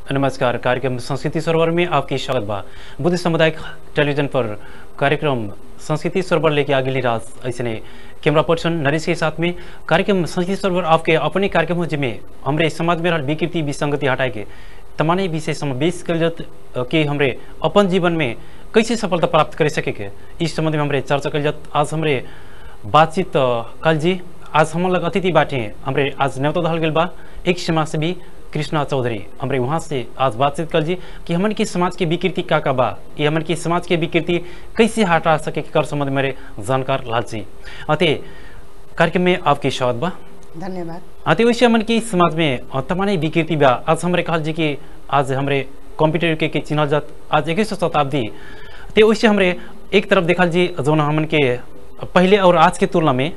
नमस्कार कार्यक्रम संस्कृति सरोवर में आपकी स्वागत बा बुद्ध सामुदायिक टेलीविजन पर कार्यक्रम संस्कृति सरोवर लेके आगे राज ऐसे कैमरा पर्सन नरेश के साथ में कार्यक्रम संस्कृति सरोवर आपके अपने कार्यक्रम हो जिसमें हमारे समाज में रहल विकृति विसंगति हटाए के तमाने विषय समावेश कल जात अ, कि हमरे अपन जीवन में कैसे सफलता प्राप्त कर सके के इस संबंध में हमरे चर्चा कल जात आज हमरे बातचीत अ, कल जी आज हम लग अतिथि बाटे हमरे आज न्योता दहल गेल बा एक समाज से भी कृष्णा चौधरी हमरे वहाँ से आज बातचीत कर जी कि हमन की समाज की विकृति का का बा ये हमन की समाज की विकृति कैसे हटा सके के कर संबंध में मेरे जानकार लाल जी अते कार्यक्रम में आपकी स्वागत बा धन्यवाद अति वैसे हमन की समाज में अ, तमाने विकृति बा आज हमरे कहल जी कि आज हमरे कंप्यूटर के, के चिन्हल जात आज इक्कीसवीं शताब्दी ते वैसे हमरे एक तरफ देखल जी जो हमन के पहले और आज के तुलना में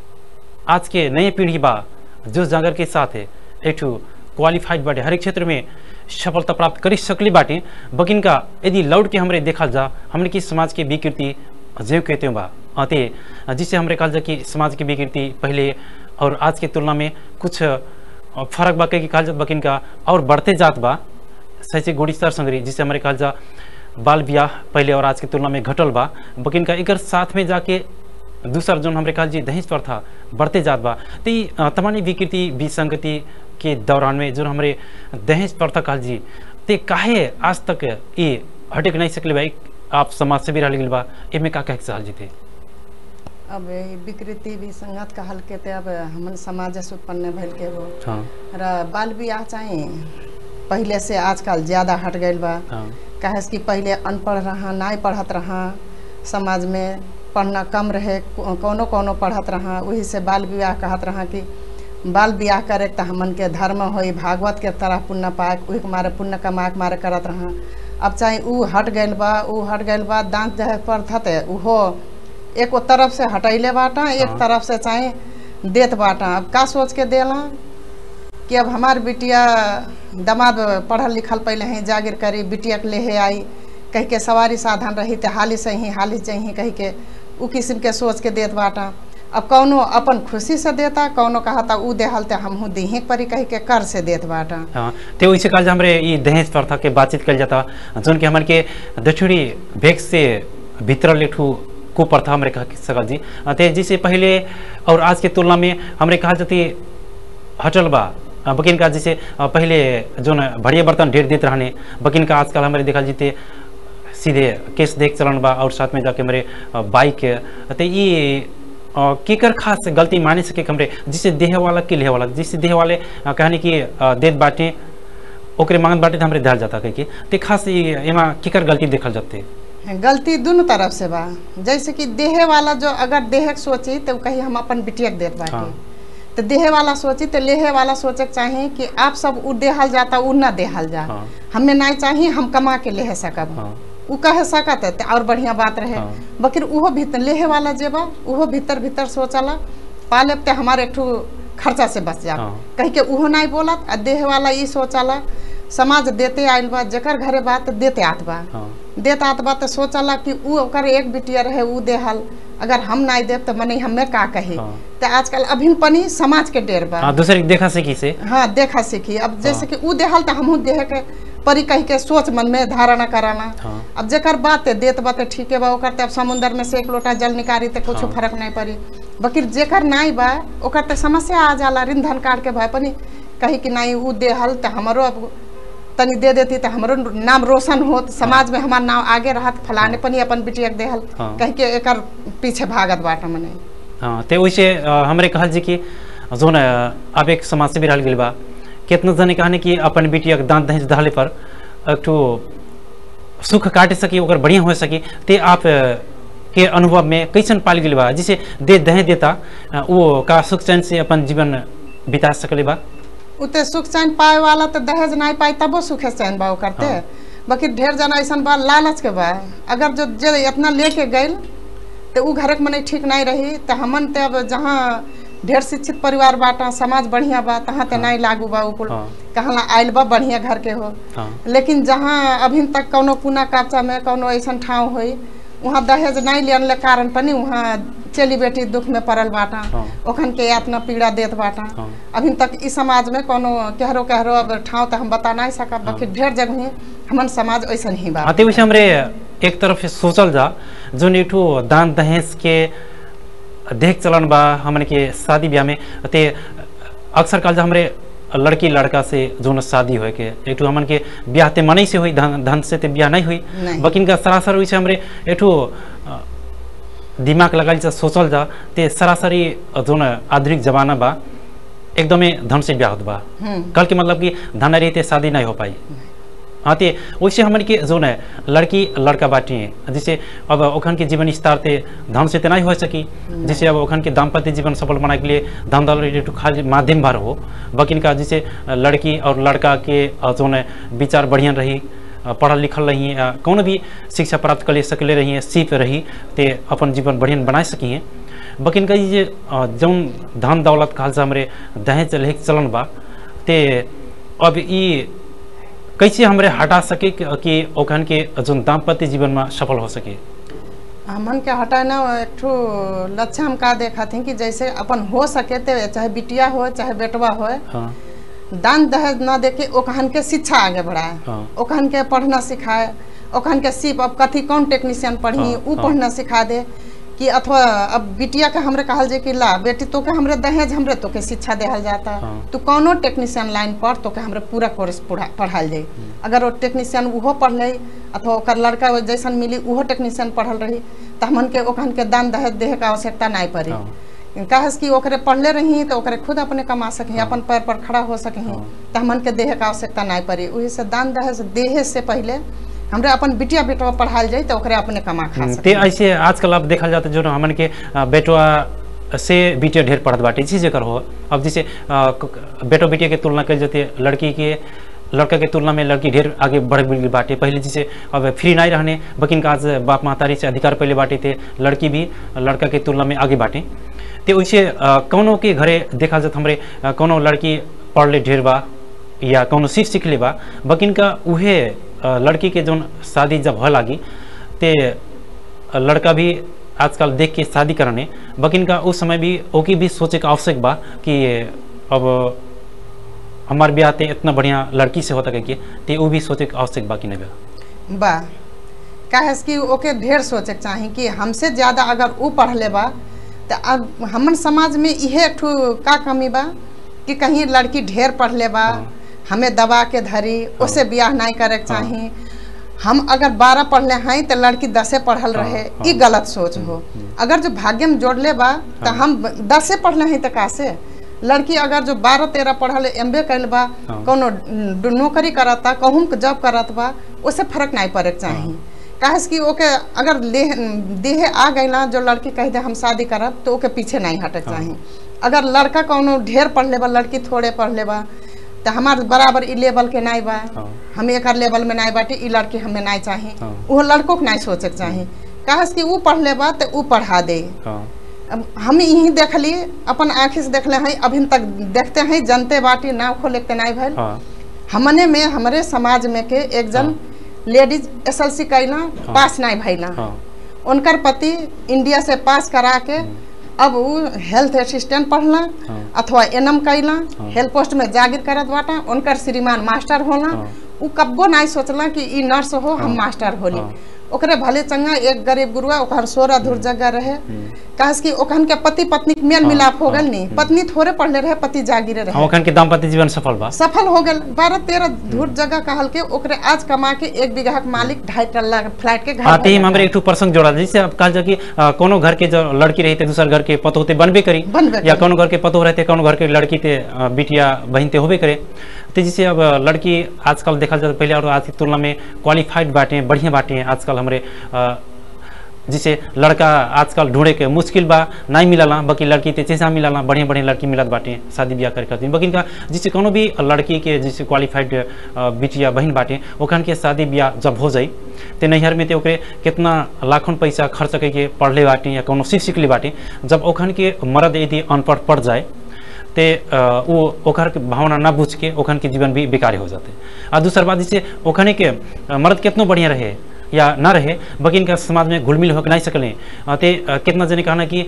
आज के नए पीढ़ी बा जो जागर के साथ है एक ठो क्वालिफाइड बाटे हर एक क्षेत्र में सफलता प्राप्त कर सकली बाटे बकिन का यदि लौट के हमरे देखल जा हमने की समाज के विकृति जो कहते बा अते जिससे हमरे कहल जा कि समाज की विकृति पहले और आज के तुलना में कुछ अ, फर्क बा के कहल जात बकिन का और बढ़ते जात बा शैक्षिक गुणस्तर संग्रही जिससे हमारे कहल जा बाल ब्याह पहले और आज के तुलना में घटल बा बकिन का एकर साथ में जाके दूसर जोन हमरे कहल जी दहेज प्रथा बढ़ते जात बा तो ई अ, तमानी विकृति विसंगति के दौरान में जो हमरे दहेज प्रथा कहल जी ते काहे आज तक ये हटक नहीं सकले भाई आप समाज से भी रह गेल बा एमे का कहे के चाहल जी थे अब ई विकृति भी संगत कहल के ते अब हमन समाज से उत्पन्न भइल के हो हाँ र बाल बियाह चाहिँ पहिले से आजकल ज्यादा हट गइल बा हाँ काहे से कि पहिले अनपढ़ रहा नाई पढ़त रहा समाज में पढ़ना कम रहे को- कोनो कोनो पढ़त रहा वही से बाल विवाह कहत रहा कि बाल बियाह करे त हमन के धर्म होई भागवत के तरह पुण्य पाए उही के मारे पुण्य कमा के मारे करत रहा अब चाहे ऊ हट गइल बा ऊ हट गइल बा दांत जहे पड़त उहो एक तरफ से हटैले बाटा एक हाँ। तरफ से चाहे देत बाटा अब का सोच के देला कि अब हमार बिटिया दमाद पढ़ल लिखल पहले ही जागिर करी बिटिया के लेहे आई कह के सवारी साधन रही ते हाली से ही हाली से ही कह के उ किस्म के सोच के देत बाटा अब कौनो अपन खुशी से देता कौनो कहता उ देहल ते हमहू दीही परी कह के कर से देत बाटा हाँ तो वैसे कल हमरे ये दहेज प्रथा के बातचीत कल जाता जोन के हमन के दक्षिणी भेग से भीतर लेठू कुप्रथा हमरे कह सकल जी ते जिससे पहले और आज के तुलना में हमरे कहा जाती हटल बा अ, बकिन का जैसे अ, पहले जो न बढ़िया बर्तन ढेर देते रहने बकिन का आजकल हमारे देखा जीते सीधे केस देख चलन बा और साथ में जाके हमारे अ, बाइक तो ये अ, केकर खास गलती माने सके कि हमरे जिससे देह वाला के लेह वाला जिससे देह वाले अ, कहने की अ, देत बाटे ओकरे मांगत बाटे तो हमरे ध्यान जाता कह के ते खास ये एमा केकर गलती देखल जाते गलती दोनों तरफ से बा जैसे कि देहे वाला जो अगर देह के सोची तो कही हम अपन बिटिया के देत बाटे हाँ। तो देहे वाला सोची तो लेहे वाला सोचे के चाही कि आप सब उ देहल जाता उ ना देहल जा हाँ। हमें नहीं चाहिए हम कमा के लेहे सकब हाँ उ कह सकत है तो और बढ़िया बात रहे हाँ। बकिर उहो भीतर लेहे वाला जे बा उहो भीतर भीतर सोचला पाले ते हमारे एक ठो खर्चा से बच जा हाँ। कह के उहो नहीं बोलत आ देह वाला ई सोचला समाज देते आइल बा जेकर घरे बात देते आत बा हाँ देत आत बा तो सोचला कि उ ओकर एक बिटिया रहे उ देहल अगर हम नहीं देब तो मने हमें का कही हाँ। तो आजकल अभिन पनी समाज के डेर बा हाँ दूसरे के देखा से की से हाँ देखा सीखी अब जैसे कि उ देहल तो हमहू देह के परी कह के सोच मन में धारणा कराना हाँ अब जेकर बात है देत बात है ठीक है बा ओकर ते अब समुंदर में से एक लोटा जल निकारी तो कुछ हाँ। फर्क नहीं पड़ी बकिर जेकर नहीं बा ओकर ते समस्या आ जाला ऋण धन काट के भाई पनी कही कि नहीं उ देहल तो हमरो अब तनी दे देती तो हमरो नाम रोशन होत समाज में हमार नाम आगे रहत फलाने पनी अपन बिटिया के देहल हाँ। कह के एकर पीछे भागत बाटा मने हाँ तो वैसे अ, हमरे कहल जी कि जो न अब एक समाज से भी रहल गेल बा कितना जने कहने कि अपन बिटिया के दांत दहेज दहले पर एक ठो सुख काटे सकी ओकर बढ़िया हो सकी ते आप अ, के अनुभव में कैसन पाल गेल बा जिसे दे दहेज देता अ, वो का सुख चैन से अपन जीवन बिता सकले बा उते सुख चैन पाए वाला तो दहेज नहीं पाई तबो सुखे चैन बा करते हाँ। बाकी ढेर जना ऐसा बा लालच के बा अगर जो जे इतना लेके गइल तो उ घर के मने ठीक नहीं रही तो हमन ते अब जहाँ ढेर शिक्षित परिवार बाटा समाज बढ़िया बा तहाँ ते नहीं लागू बा उकुल हाँ। कहाँ ला आइल बा बढ़िया घर के हो हाँ लेकिन जहाँ अभी तक कौनो कुना कापचा में कौनो ऐसा ठाव होई वहाँ दहेज नहीं लेने ले कारण पनी वहाँ चली बेटी दुख में पड़ल बाटा हाँ। ओखन के यातना पीड़ा देत बाटा हाँ। अभी तक इस समाज में कोनो कहरो कहरो अब ठाव तो हम बता नहीं सका बाकी ढेर जगह हमन समाज ऐसा ही बा हाँ ते वैसे हमरे एक तरफ से सोचल जा जोन एक ठो दान दहेज के देख चलन बा हमन के शादी ब्याह में ते अक्सर काल जा हमरे लड़की लड़का से जोन शादी होए के एक ठो हमन के ब्याह ते मनई से हुई धन धन से ते ब्याह नहीं हुई नहीं। बकिन का सरासर वैसे हमरे एक ठो अ, दिमाग लगाल जा सोचल जा ते सरासरी जोन आधुनिक जमाना बा एकदमै धन से ब्याह होत बा हम्म कल के मतलब कि धन रही ते शादी नहीं हो पाई हाँ ते वैसे हमन के जो है लड़की लड़का बाटी जैसे अब ओखन के जीवन स्तर ते धन से ते नहीं हो सकी जैसे अब ओखन के दाम्पत्य जीवन सफल बनाने के लिए धन दौलत एक खाली माध्यम भर हो बकिन का जैसे लड़की और लड़का के अ, जो है विचार बढ़िया रही अ, पढ़ल लिखल रही अ, कौन भी शिक्षा प्राप्त कर सकले रही सीप रही ते अपन जीवन बढ़िया बना सकी हैं बकिन का ये अ, जौन धन दौलत खाल से हमरे दहेज लेके चलन बा ते अब ई कैसे हमरे हटा सके कि कि ओखन के जोन दाम्पत्य जीवन में सफल हो सके हमन के हटाना एक ठो लक्ष्य हम का देखा थी कि जैसे अपन हो सके ते चाहे बिटिया हो चाहे बेटवा हो हाँ दान दहेज न देके ओकहन के शिक्षा आगे बढ़ाए हाँ। ओकहन के पढ़ना सिखाए ओकहन के सिर्फ अब कथी कौन टेक्नीशियन पढ़ी हाँ, उ हाँ। पढ़ना सिखा दे कि अथवा अब बिटिया के हमरे कहल जे कि ला बेटी तो के हमरे दहेज हमरे तो के शिक्षा देहल जाता हाँ। तू कौनो टेक्नीशियन लाइन पढ़ तो के हमरे पूरा कोर्स पढ़ा पढ़ाल जाई अगर वो टेक्नीशियन उहो पढ़ ले अथवा ओकर लड़का वो जैसन मिली उहो टेक्नीशियन पढ़ल रही तो हमन के ओकहन के दान दहेज देहे के आवश्यकता नहीं पड़ी हाँ। काहे कि ओकरे पढ़ले रही तो ओकरे खुद अपने कमा सके अपन पैर पर खड़ा हो सके तो हमन के देहे के आवश्यकता नहीं पड़ी वही से दान दहेज देहे से पहले हमरे अपन बिटिया बेटवा पढ़ाल जाई तो ओकरे अपने कमा खा ते सके ऐसे आजकल अब देखल जाता जो हमन के अ, बेटवा से बिटिया ढेर पढ़त बाटे इसी जेकर हो अब जैसे अ, क- बेटो बेटिया के तुलना कल जाते लड़की के लड़का के तुलना में लड़की ढेर आगे बढ़ गई बाटे पहले जैसे अब फ्री नहीं रहने बकिन का आज बाप महतारी से अधिकार पहले बाटे थे लड़की भी लड़का के तुलना में आगे बाटे ते वैसे अ, कौनो के घरे देखा जात हमरे अ, कौनो लड़की पढ़ ले ढेर बा या कौनो सीख सीख ले बा बकिन का उहे अ, लड़की के जोन शादी जब हो लागी ते लड़का भी आजकल देख के शादी करने बकिन का उस समय भी ओके भी सोचे का आवश्यक बा कि अब हमार ब्याह ते इतना बढ़िया लड़की से होता के ते वो भी सोचे के आवश्यक बा कि नहीं बा बा काहे से कि ओके ढेर सोचे के चाही कि हमसे ज्यादा अगर ऊ पढ़ ले बा तो अब हमन समाज में इहे एक ठो का कमी बा कि कहीं लड़की ढेर पढ़ ले बा हमें दबा के धरी उसे ब्याह नहीं करे के चाही हम अगर बारह पढ़ले हैं तो लड़की दसे पढ़ल हाँ, रहे हाँ। ई गलत सोच हो अगर जो भाग्य में जोड़ ले बा तो हम दसे पढ़ले हैं तो कासे लड़की अगर जो बारह तेरह पढ़ल एम बे कैल बा हाँ। कोनो ड- नौकरी करता कहूँ के जॉब करत बा उससे फर्क नहीं पड़े के चाही काहे से कि ओके अगर ले देहे आ गई ना जो लड़की कह दे हम शादी करब तो ओके पीछे नहीं हटे के चाही अगर लड़का कोनो ढेर पढ़ ले बा लड़की थोड़े पढ़ ले बा तो हमार बराबर ई लेवल के नहीं बा हाँ। हम एक लेवल में नहीं बाटी ई लड़की हमें नहीं चाही हाँ। वो लड़कों के नहीं सोचे के चाही काहे से कि वो पढ़ ले बा तो वो पढ़ा दे हाँ अब हम यही देखली अपन आँखि से देखले हैं अभी तक देखते हैं जनते बाटी नाव खोले के नहीं भैल हाँ हमने में हमारे समाज में के एक जन लेडीज एस एल सी कैला पास नहीं भैला हाँ उनकर पति इंडिया से पास करा के अब वो हेल्थ असिस्टेंट पढ़ला हाँ। अथवा एनएम कैला हाँ। हेल्थ पोस्ट में जागिर करत बाटा उनकर श्रीमान मास्टर होला हाँ। उ कब्बो नहीं सोचला कि ई नर्स हो हम मास्टर होली हाँ। ओकरे भले चंगा एक गरीब गुरुआ ओकर सोरा धुर जगह रहे काहे कि ओखन के पति पत्नी के मेल मिलाप हो गल नी पत्नी थोड़े पढ़ले रहे पति जागिरे रहे हम ओखन के दाम्पत्य जीवन सफल बा सफल हो गए बारह तेरह धूर जगह कहल के ओकरे आज कमा के एक बीघा के मालिक ढाई टल्ला फ्लैट के घर आते ही बना हमारे एक ठो प्रसंग जोड़ा जैसे अब कहा जाए कि अ, कोनो घर के जो लड़की रहते दूसर घर के पतो होते बनबे करी बनबे या करी। कोनो घर के पतो रहते कोनो घर के लड़की ते अ, बिटिया बहन ते होबे करे तो जैसे अब अ, लड़की आजकल देखा जाए पहले और आज की तुलना में क्वालिफाइड बाटे बढ़िया बाटे आजकल हमारे अ, जिसे लड़का आजकल ढूंढे के मुश्किल बा नहीं मिलला बाकी लड़की ते चेसा मिलला बढ़िया बढ़िया लड़की मिलत बाटे शादी ब्याह कर करती बाकी इनका जिससे कोनो भी लड़की के जिससे क्वालिफाइड बिटिया बहन बाटे ओखन के शादी ब्याह जब हो जाई ते नैहर में ते ओकरे कितना लाखों पैसा खर्च करके पढ़ले बाटे या कोनो सीख सीख ले बाटे जब ओखन के मर्द यदि अनपढ़ पड़ जाए ते अ, वो ओकर के भावना ना बुझ के ओखन के जीवन भी बेकार हो जाते आ दूसर बात जैसे ओखने के अ, मर्द कितनो बढ़िया रहे या ना रहे बकिन का समाज में घुल मिल होकर नहीं सकले अ, ते अ, कितना जने कहना कि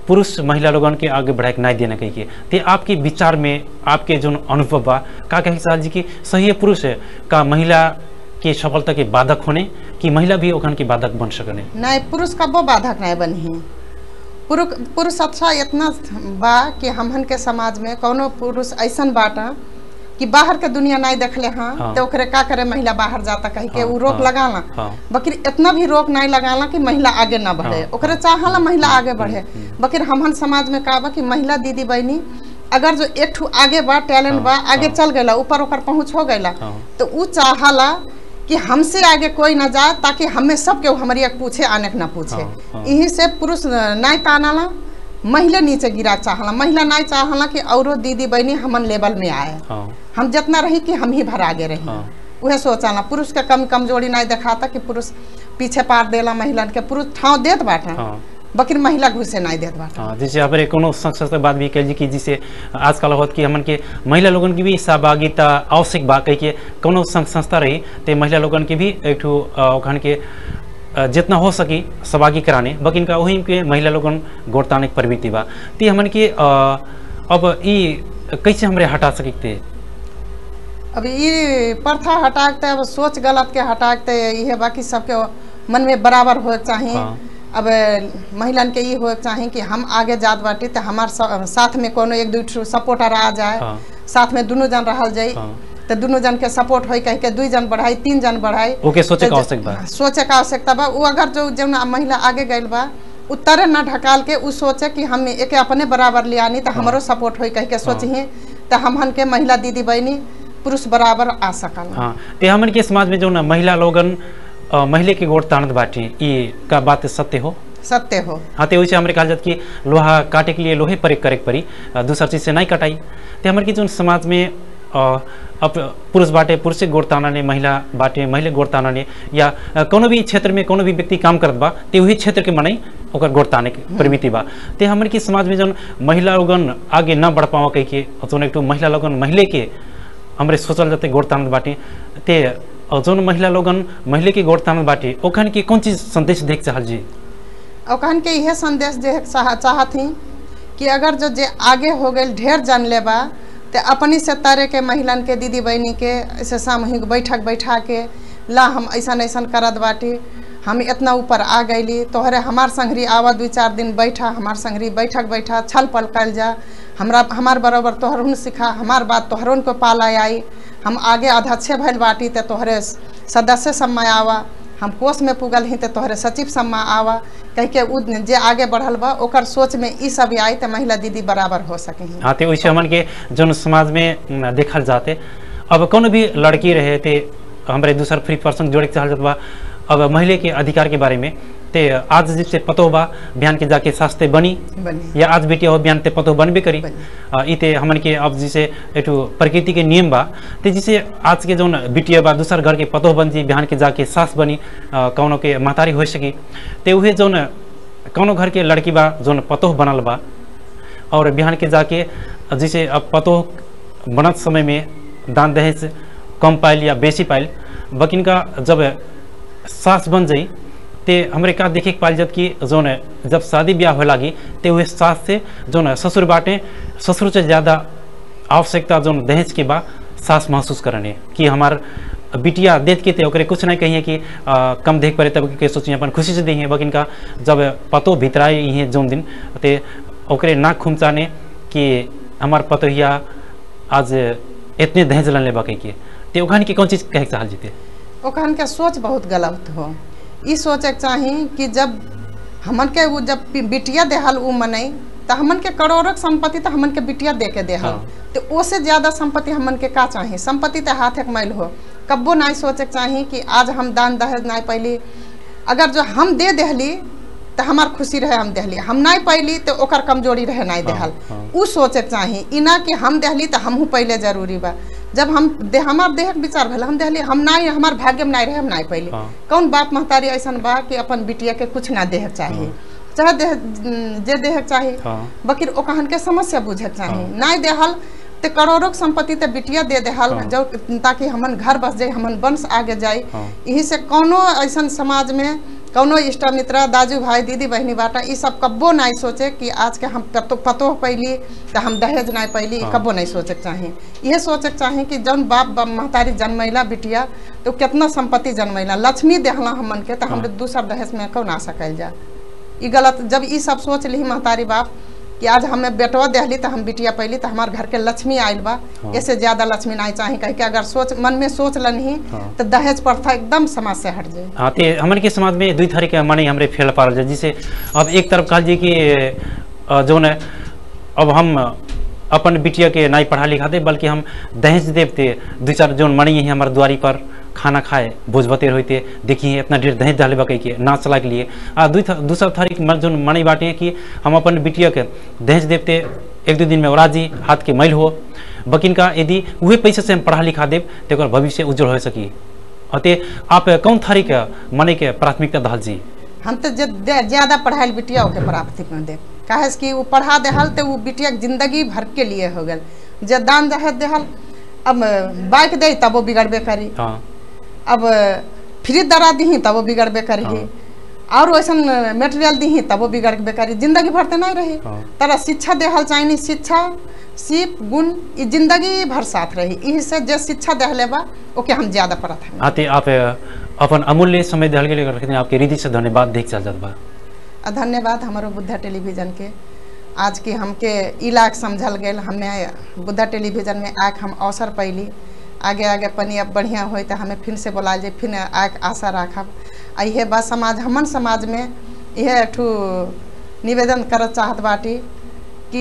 पुरुष महिला लोगन के आगे बढ़ाए के नहीं देना कही के ते आपके विचार में आपके जो अनुभव बा का कहे साल जी की सही पुरुष का महिला के सफलता के बाधक होने कि महिला भी ओखन के बाधक बन सकने नहीं पुरुष कबो बाधक नहीं बनी पुरुष पुरुष अच्छा इतना बा कि हमहन के समाज में कोनो पुरुष ऐसन बाटा कि बाहर के दुनिया नहीं देखले हाँ हाँ। तो ओकरे का करे महिला बाहर जाता कह के हाँ, उ रोक हाँ, लगाला हाँ। बकिर इतना भी रोक नहीं लगाला कि महिला आगे ना बढ़े हाँ, ओकरे चाहला महिला आगे बढ़े बकिर हमहन समाज में का बा कि महिला दीदी बहनी अगर जो एक ठू आगे बा टैलेंट हाँ, बा आगे हाँ। चल गया ऊपर ओकर पहुंच हो गया हाँ। तो उ चाहला कि हमसे आगे कोई ना जाए ताकि हमें सब के हमारी एक पूछे आने के ना पूछे हाँ, हाँ। यही से पुरुष नहीं तानाला महिला नीचे गिरा चाहला महिला नहीं चाहला कि औरो दीदी बहनी हमन लेवल में आए हाँ हम जितना रही कि हम ही भर आगे रही हाँ। उहे सोचाला पुरुष के कम कमजोरी नहीं दिखाता कि पुरुष पीछे पार देला महिला के पुरुष ठाव देत बाटा हाँ बकिर महिला घुसे नहीं देत बाटा हाँ जैसे हमारे कोनो संस्था से बात भी कल जी की जिसे आजकल होत कि हमन के महिला लोगन की भी सहभागिता आवश्यक बा कह के कोनो संघ संस्था रही ते महिला लोगन के भी एक ठो अ, ओखन के अ, जितना हो सकी सहभागी कराने बकिन का वही के महिला लोगन गोरताने के प्रवृत्ति बा ते हमन के अ, अब ई कैसे हमरे हटा सकते अब ये प्रथा हटाते अब सोच गलत के हटाते ये बाकी सबके मन में बराबर हो चाहिए हाँ। अब महिलन के ये हो चाहिए कि हम आगे जात बाटी तो हमार सा- साथ में कोनो एक दू सपोर्टर आ जाए हाँ। साथ में दोनों जन रहल जाई हाँ। तो दोनों जन के सपोर्ट होई कह के दुई जन बढ़ाई तीन जन बढ़ाई ओके सोचे तो का ज- आवश्यक बा सोचे का आवश्यकता बा वो अगर जो जो महिला आगे गइल बा उतरे न ढकाल के उ सोचे कि हम एक अपने बराबर ले आनी तो हमारो सपोर्ट होई कह के सोची तो हमहन के महिला दीदी बहनी पुरुष बराबर आ सकल हाँ ते हमन के समाज में जो ना महिला लोगन अ, महिले के गोड़ तानत बाटी ई का बात सत्य हो सत्य हो हाँ तो वैसे हमारे कहा जाता कि लोहा काटे के लिए लोहे पर करे के पड़ी अ, दूसरा चीज से नहीं कटाई तो हमारे की जो समाज में अ, अब पुरुष बाटे पुरुष के गोड़ तानाने महिला बाटे महिला गोड़ तानाने या अ, कोनो भी क्षेत्र में कोनो भी व्यक्ति काम करत बा ते वही क्षेत्र के मनई ओकर गोड़ ताने के प्रवृत्ति बा ते हमारे की समाज में जौन महिला लोगन आगे ना बढ़ पावा कह के जौन एक ठो महिला लोगन महिले के हमरे सोचल जाते गोड़ तानत बाटे ते अ, जौन महिला लोगन महिले के गोड़ तानत बाटे ओखन के कौन चीज संदेश देख चाहल जी और कहन के यह संदेश जे चाह चाहती कि अगर जो जे आगे हो गए ढेर जान ले बा तो अपनी से तारे के महिलन के दीदी बहनी के ऐसे सामूहिक बैठक बैठा के ला हम ऐसन ऐसन करत बाटी हम इतना ऊपर आ गईली तोहरे हमार संगरी आवा दू चार दिन बैठा हमार संगरी बैठक बैठा छल पल कल जा हमरा हमार बराबर तोहरुन सिखा हमार बात तोहरुन को पाला आई हम आगे अध्यक्ष भइल बाटी तो तोहरे सदस्य समय आवा हम कोष में पुगल ही तो तोहरे सचिव सम्मा आवा कह के उ जे आगे बढ़ल बा ओकर सोच में ई सब आई तो महिला दीदी बराबर हो सके हैं हाँ तो वैसे हमन के जौन समाज में न, देखल जाते अब कोनो भी लड़की रहे ते हमारे दूसर फ्री पर्सन जोड़े के चाहल जात बा अब महिला के अधिकार के बारे में ते आज जिससे पतो बा बयान के जाके सास्ते बनी बनी या आज बेटी हो बयान ते पतो बनबे करी बनी। आ, ई ते हमन के अब जैसे एठू प्रकृति के नियम बा ते जैसे आज के जौन बिटिया बा दूसर घर के पतो बन जी बिहान के जाके सास बनी आ, कौनो के महतारी हो सकी ते उहे जौन कौनो घर के लड़की बा जौन पतोह बनल बा और बिहान के जाके जैसे अब पतोह बनत समय में दान दहेज कम पाइल या बेसी पाइल बकिन का जब सास बन जाई ते हमरे का देखे के पाइल जब कि जौन जब शादी ब्याह हो लागी ते हुए सास से जौन ससुर बाटे ससुर से ज़्यादा आवश्यकता जौन दहेज के बा सास महसूस करने कि हमार बिटिया देख के ते ओकरे कुछ नहीं कहिए कि आ, कम देख पड़े तब के सोचिए अपन खुशी से दिए बकिन का जब पतो भितराए ही जौन दिन ते ओकरे नाक खुमचाने कि हमार पतोहिया आज इतने दहेज लन लेबा कह के ते ओखान के कौन चीज कहे के चाहल जीते ओखन के सोच बहुत गलत हो ई सोचे के चाही कि जब हमन के वो जब पि- बिटिया देहल उ मनई तो हमन के करोड़ों के संपत्ति तो हमन के बिटिया दे के देहल हाँ। तो ओसे ज्यादा संपत्ति हमन के का चाही संपत्ति तो हाथ एक मैल हो कब्बो नहीं सोचे के चाही कि आज हम दान दहेज नहीं पैली अगर जो हम दे देहली तो हमार खुशी रहे हम देहली हम नहीं पैली तो ओकर कमजोरी रहे नहीं देहल हाँ। उ सोचे के चाही ई ना कि हम देहली तो हमहू पहले जरूरी बा जब हम दे हमार देह के विचार भेल हम देहली हम नहीं हमार भाग्य में नहीं रहे हम नहीं पहले हाँ। कौन बाप महतारी ऐसन बा कि अपन बिटिया के कुछ ना देह चाहिए चाहे देह जे देह चाहिए हाँ बकिर ओकहन के समस्या बुझे के चाहिए हाँ। नहीं देहल ते करोड़ों के संपत्ति ते बिटिया दे देहल हाँ। जो ताकि हमन घर बस जाए हमन वंश आगे जाए हाँ। यही से कोनो ऐसन समाज में कौनो इष्ट मित्र दाजू भाई दीदी बहनी बाटा ई सब कब्बो नहीं सोचे कि आज के हम पतो पतो पैली तो हम दहेज नहीं पैली हाँ। कब्बो नहीं सोचे के चाही ये सोचे के चाही कि जौन बाप बा- महतारी जन्मैला बिटिया तो कितना संपत्ति जन्मैला लक्ष्मी देहला हमन के तो हमरे दूसर दहेज में कौन आ सकल जा ई गलत जब ई सब सोच ली महतारी बाप कि आज हमें बेटवा देहली तो हम बिटिया पैली तो हमारे घर के लक्ष्मी आयल बा हाँ। ऐसे ज्यादा लक्ष्मी नहीं चाही कह के अगर सोच मन में सोच लनही हाँ। तो दहेज प्रथा एकदम समाज से हट जाए हाँ ते हमन के समाज में दुई तरह के माने हमरे फैल पा रहा जिसे अब एक तरफ कहा जी कि अ, जौन है अब हम अपन बिटिया के नहीं पढ़ा लिखा दे बल्कि हम दहेज देव ते दू चार जौन मणि है हमारे द्वारी पर खाना खाए भोज बतेर होते देखिए इतना ढेर दहेज डाले बकई के ना चला के लिए आ दू दूसरा थारिक जौन मणि बाटे कि हम अपन बिटिया के दहेज देवते एक दो दिन में औराजी हाथ के मैल हो बकिन का यदि वही पैसे से हम पढ़ा लिखा देव तो ओकर भविष्य उज्जवल हो सकी अते आप कौन थारी के मने के प्राथमिकता दहल जी हम तो जे- दे- ज्यादा पढ़ाई बिटिया के प्राप्ति में दे काहे से कि वो पढ़ा देहल तो वो बिटिया के जिंदगी भर के लिए हो गल जे दान दहेज देहल अब बाइक दे तब वो बिगड़बे करी हाँ अब फ्री दरा दी तब वो बिगड़बे करी हाँ। और वैसन मेटेरियल दी तब वो बिगड़बे करी जिंदगी भर तो नहीं रही हाँ। तरह शिक्षा देहल चाहिए शिक्षा सीप गुण ये जिंदगी भर साथ रही यही से जे शिक्षा देहले बा ओके हम ज्यादा पढ़त हैं आते आप अपन अमूल्य समय दहल के लिए रखते हैं आपके हृदय से धन्यवाद देख चल जात बा आ धन्यवाद हमारो बुद्धा टेलीविजन के आज की हमके इलाक समझल गेल हमें बुद्धा टेलीविजन में आके हम अवसर पैली आगे आगे पनी अब बढ़िया होई तो हमें फिर से बोला जाए फिर आके आशा राखब आ इहे बात समाज हमन समाज में यह ठू निवेदन करत चाहत बाटी कि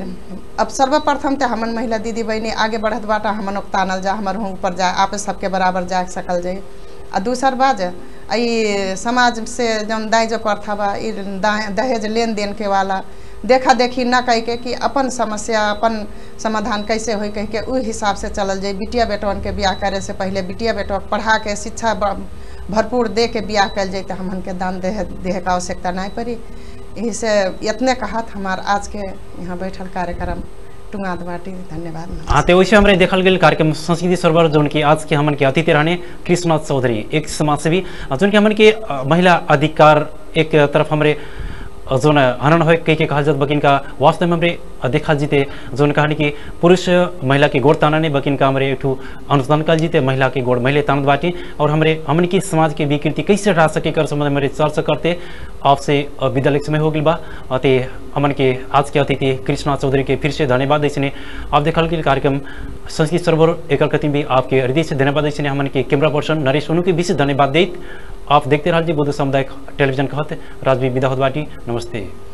अब सर्वप्रथम तो हमन महिला दीदी बहनी आगे बढ़त बाटा हमन ओके तानल जा हमर हूँ ऊपर जा आप सबके बराबर जा सकल जाए आ दूसर बात आ ई समाज से जौन दाई जो प्रथा बा ई दा- दहेज लेन देन के वाला देखा देखी ना कह के कि अपन समस्या अपन समाधान कैसे होई कह के उ हिसाब से चलल जाए बिटिया बेटवन के बियाह करे से पहले बिटिया बेटवा के पढ़ा के शिक्षा ब- भरपूर दे के बियाह कल जाए तो हमन के दान देह देह का आवश्यकता नहीं पड़ी यही से इतने कहत हमार आज के यहाँ बैठल कार्यक्रम टुंगात बाटी धन्यवाद नमस्कार। हाँ तो वैसे हमारे देखल गेल कार्यक्रम संस्कृति सर्वर जोन की आज के हमन के अतिथि रहने कृष्णनाथ चौधरी एक समाज सेवी जोन के हमन के अ, महिला अधिकार एक तरफ हमारे अ, जोन हनन हो कई के कहल जात बकिन का वास्तव में हमरे अ, देखल जीते जोन कहानी कि पुरुष महिला के गोड़ ताना ने बकिन का हमरे एक अनुदान कल जीते महिला के गोड़ महिला तानत बाटी और हमरे हमन की समाज के विकृति कैसे हटा सके कर संबंध में हमारे चर्चा करते आपसे अ, विद्यालय के समय हो गई बा अते हमन के आज के अतिथि कृष्णा चौधरी के फिर से धन्यवाद दैसने आप देखल गेल कार्यक्रम संस्कृत सर्वर एकर कति भी आपके हृदय से धन्यवाद दैसने हमन के कैमरा पर्सन नरेश उनु के विशेष धन्यवाद दैत आप देखते रहिए बुद्ध सामुदायिक टेलीविजन कहत राजवी विदा होत बाटी नमस्ते